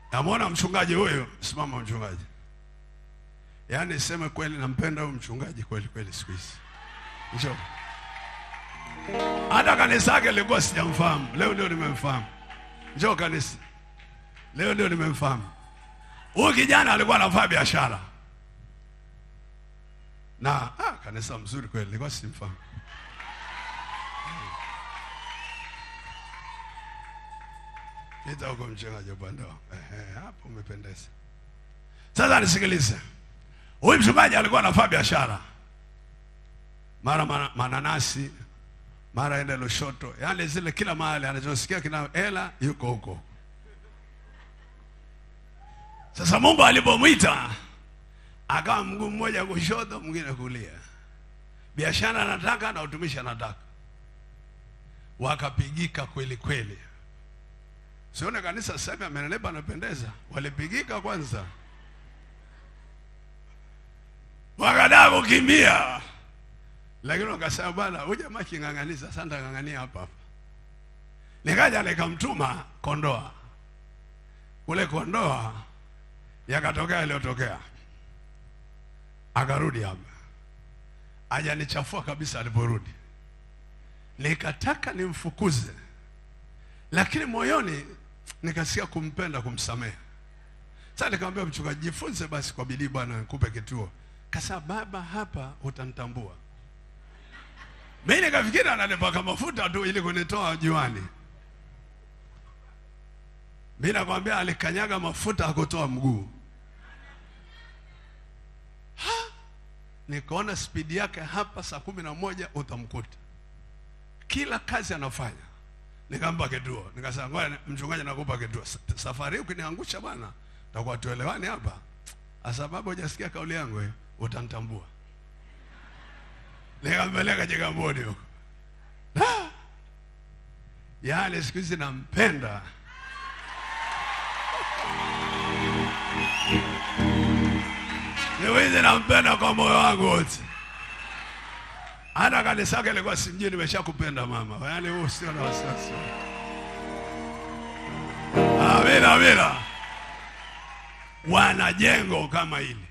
Namwona mchungaji huyo, simama mchungaji. Yaani seme kweli, nampenda huyu mchungaji kweli kweli siku hizi. Njoo. Hata kanisa yake lilikuwa sijamfahamu, leo ndio nimemfahamu. Njoo kanisa, leo ndio nimemfahamu. Huyu kijana alikuwa anafanya biashara na ah, kanisa mzuri kweli, nilikuwa simfahamu. Pita huko mchungaji upande wako. Ehe, hapo umependeza. Sasa nisikilize. Huyu mchungaji alikuwa anafanya biashara, mara mana- mananasi, mara ende Lushoto, yaani zile kila mahali anachosikia kina hela yuko huko. Sasa Mungu alipomwita akawa mguu mmoja kushoto, mwingine kulia, biashara anataka na utumishi anataka, wakapigika kweli kweli. Sione kanisa sasa hivi amenenepa, anapendeza. Walipigika kwanza, wakadaa kukimbia, lakini wakasema bwana, huyu jamaa king'ang'aniza, sasa nitang'ang'ania hapa hapa. Nikaja nikamtuma Kondoa, kule Kondoa yakatokea yaliyotokea, akarudi hapa, hajanichafua kabisa. Aliporudi nikataka nimfukuze, lakini moyoni nikasikia kumpenda, kumsamehe. Sasa nikamwambia mchungaji, jifunze basi kwa bidii bwana, nikupe kituo. Kasa baba, hapa utanitambua. Mimi nikafikiri ananipaka mafuta tu ili kunitoa juani. Mimi nakwambia alikanyaga mafuta akutoa mguu. Ha! Nikaona spidi yake hapa, saa kumi na moja utamkuta kila kazi anafanya. Nikampa kituo, nikasema ngoja mchungaji, nakupa kituo. Sa- Safari hii ukiniangusha bwana, takuwa tuelewani hapa, sababu hujasikia kauli yangu, eh, utanitambua. Nikampeleka Kigamboni huko, Ah! yaani siku hizi nampenda. Siku hizi nampenda kwa moyo wangu wote. Hata kanisa yake ilikuwa simjui, nimeshakupenda mama. Yaani wewe usio na wasiwasi. Amina, amina. Wana jengo kama hili,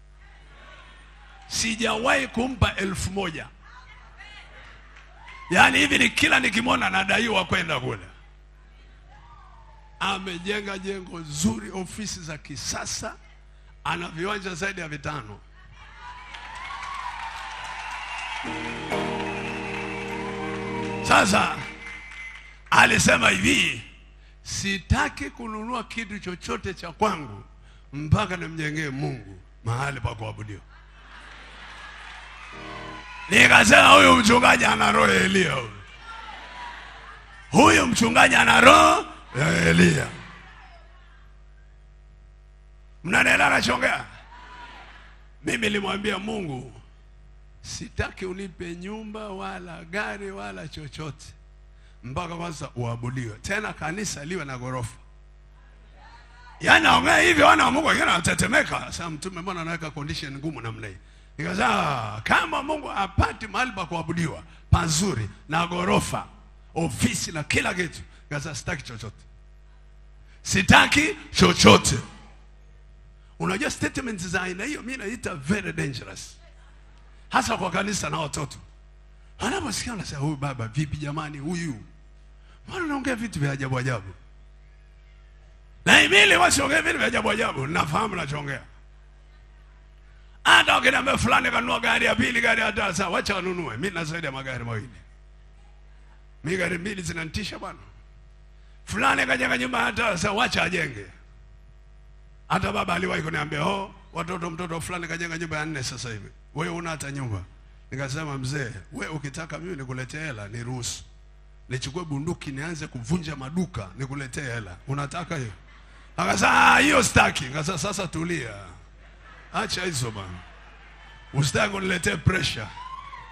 sijawahi kumpa elfu moja. Yaani hivi ni kila nikimwona nadaiwa kwenda kule. Amejenga jengo zuri, ofisi za kisasa, ana viwanja zaidi ya vitano. Sasa alisema hivi, sitaki kununua kitu chochote cha kwangu mpaka nimjengee Mungu mahali pa kuabudiwa. Nikasema huyu mchungaji ana roho ya Elia huyu. Huyu mchungaji ana roho ya Elia. Mnanielewa nachongea? Mimi nilimwambia Mungu, sitaki unipe nyumba wala gari wala chochote mpaka kwanza uabudiwe, tena kanisa liwe na ghorofa. Yaani naongea hivi, wana wa Mungu wengine wanatetemeka. Sasa mtume, mbona anaweka condition ngumu namna hii? Nikasema kama Mungu apati mahali pa kuabudiwa pazuri na ghorofa, ofisi na kila kitu, nikasema sitaki chochote, sitaki chochote. Unajua statement za aina hiyo mimi naita very dangerous, hasa kwa kanisa na watoto. Anaposikia anasema huyu baba vipi jamani, huyu mbona unaongea vitu vya ajabu ajabu? Na mimi wasiongea vitu vya ajabu ajabu, nafahamu nachoongea. Hata wakiniambia fulani kanunua gari ya pili, gari ya tatu, sawa, wacha wanunue. Mimi na zaidi ya magari mawili, mimi gari mbili zinanitisha bwana. Fulani kajenga nyumba ya tatu, sawa, wacha ajenge. Hata baba aliwahi kuniambia, oh, watoto mtoto fulani kajenga nyumba ya nne sasa hivi, wewe una hata nyumba. Nikasema mzee, we ukitaka mimi nikuletee hela niruhusu, nichukue bunduki nianze kuvunja maduka nikuletee hela, unataka hiyo? Akasema "Ah, hiyo sitaki. Nikasema sasa tulia, acha hizo bana, usitaki uniletee pressure.